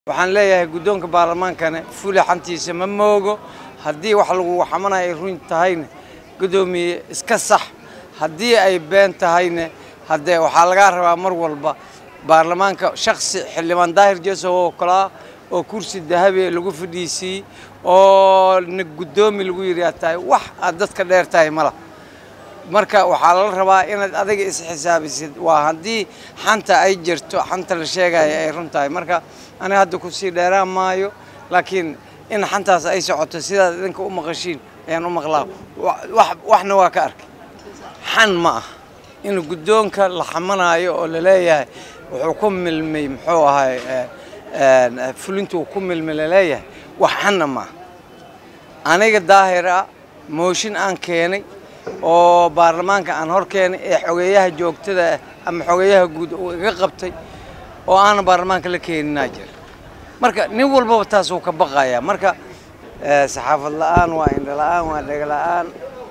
waxaan leeyahay guddoonka baarlamaankana fuli xantiisa ma moogo haddii wax lagu xamanayo ay run tahayna guddoomiye iska sax haddii ay been tahayna haddee waxaa lagaa rabaa mar walba baarlamaanka shaksi xildhibaan daahir jesow oo kalaa oo kursi dahabi lagu fadhiisiiyey oo na guddoomi lagu yidhi tahay wax aad dadka dheer tahay mala marka waxaa lala rabaa inaad adiga isxisaabisid waa haddii xanta ay jirto xanta la sheegaya ay run tahay marka aniga hadda kusii dheeraan maayo laakiin in xantaas ay socoto sidaad idinka u maqashiin ayaan u maqlaa waxna waa ka arkay xan ma ah in guddoonka la xamanaayo oo laleeyahay wuxuu ku milmay muxuu ahay fulintuu ku milmay laleeyahay wax xanna ma ah aniga daahir ah mooshin aan keenay oo baarlamaanka aan hor keenay ee xogeeyaha joogtada ah ama xogeeyaha guud uu iga qabtay oo aanan baarlamaanka la keeninaa jira marka nin walbaba taas uu ka baqayaa marka saxaafad la'aan waa indho la'aan waa dhega la'aan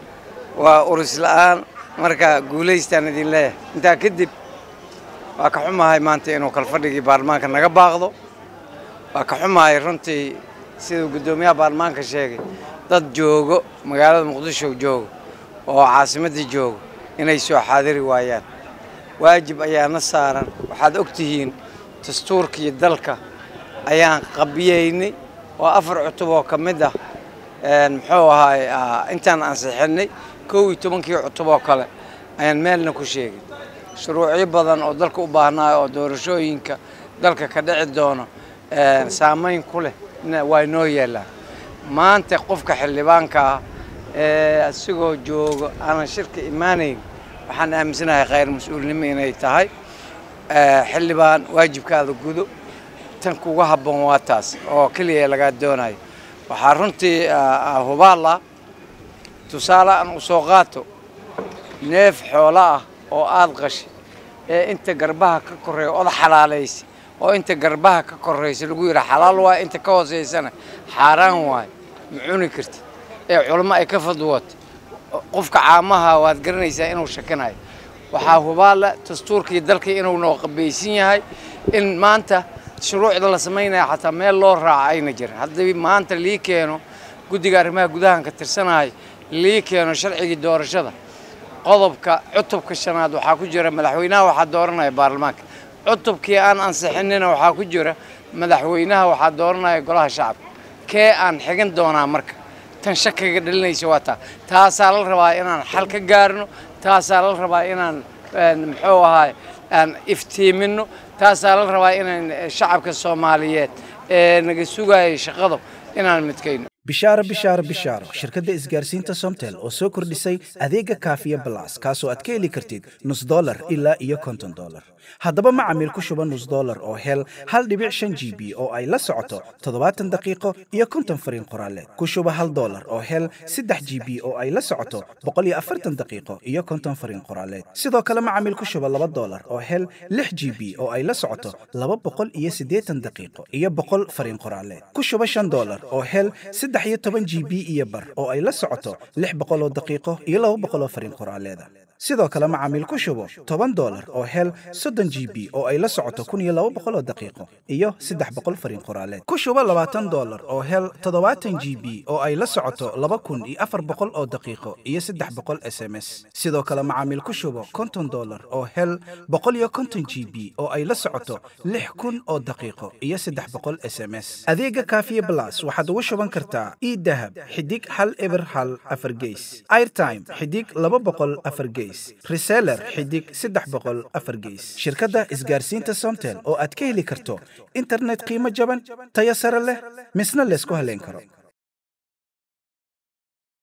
waa uris la'aan marka guulaystaan idin leeyahay intaa kadib waa ka xumahay maanta inuu kalfadhigii baarlamaanka naga baaqdo waa ka xumahay runtii siduu guddoomiyaha baarlamaanka sheegay dad joogo magaalada muqdisho joogo oo caasimaddii joogo inay soo xaadiri waayaan waajib ayaana saaran waxaad og tihiin dastuurkii dalka ayaan qabiyeynay oo afar cutub oo ka mid ah muxuu ahaay intaan ansixinay kow iyo tobankii cutub oo kale ayaan meelna ku sheegay shuruucyo badan oo dalka u baahnaayo oo doorashooyinka dalka ka dhici doono saamayn ku leh waa inoo yeelaan maanta qofka xildhibaanka ah ee asigoo joogo aanan shirka imaanayn waxaan aaminsanahay khayr mas-uulnimo inay tahay xildhibaan waajibkaada gudo tan kuga habboon waa taas oo keliya lagaa doonayo waxaa runtii hubaal ah tusaale aan u soo qaato neef xoolo ah oo aad qashay ee inta garbaha ka korreeya oda xalaalaysa oo inta garbaha ka korraysa lagu yidhaha xalaal waay inta ka hoosaysana xaaraan waay ma cuni kartid ee culamo ay ka fadwootay qofka caamaha waad garanaysaa inuu shakinayo waxaa hubaala dastuurkii dalkii inuu noo qabaysan yahay in maanta shuruucda la samaynaya xataa meel loo raaca ayna jirin haddii maanta lii keeno guddiga arrimaha gudahan ka tirsanahay lii keeno sharcigii doorashada qodobka cutubka shanaad waxaa ku jira madaxweynaha waxaa dooranaya baarlamaanka cutubkii aan ansixinina waxaa ku jira madaxweynaha waxaa dooranaya golaha shacabka kee aan xigan doonaa marka tan shakiga dhalinaysa waa taa taasaa la rabaa inaan xal ka gaarno taasaa la rabaa inaan muxuu ahaay aan iftiimino taasaa la rabaa inaan shacabka soomaaliyeed ee naga sugayay shaqada inaan midkayno bishaaro bishaaro bishaaro shirkadda isgaarsiinta somtel oo soo kordhisay adeega kaafiya balas kaasoo aad ka heli kartid nus dolar ilaa iyo konton dolar haddaba macamiil ku shuba nus dolar oo hel hal dhibic shan g b oo ay la socoto toddobaatan daqiiqo iyo konton fariin qoraaleed ku shuba hal dolar oo hel saddex g b oo ay la socoto boqol iyo afartan daqiiqo iyo konton fariin qoraaleed sidoo kale macamiil ku shuba laba dolar oo hel lix g b oo ay la socoto laba boqol iyo siddeetan daqiiqo iyo boqol fariin qoraaleed ku shuba shan dolar oo hel saddex iyo toban g b iyo bar oo ay la socoto lix boqol oo daqiiqo iyo laba boqol oo fariin qoraaleeda sidoo kale macaamiil ku shubo toban dolar oo hel soddon g b oo ay la socoto kun iyo laba boqol oo daqiiqo iyo saddex boqol fariin qoraaleed ku shubo labaatan dolar oo hel toddobaatan g b oo ay la socoto laba kun iyo afar boqol oo daqiiqo iyo saddex boqol s m s sidoo kale macaamiil ku shubo konton dolar oo hel boqol iyo konton g b oo ay la socoto lix kun oo daqiiqo iyo saddex boqol s m s adeega kaafiye blas waxaad ugu shuban kartaa idahab xidig hal eber hal afar geys airtime xidig laba boqol afar geys reseller xidig saddex boqol afar geys shirkadda isgaarsiinta somtel oo aad ka heli karto internet qiimo jaban tayo sare leh misna laysku haleyn karo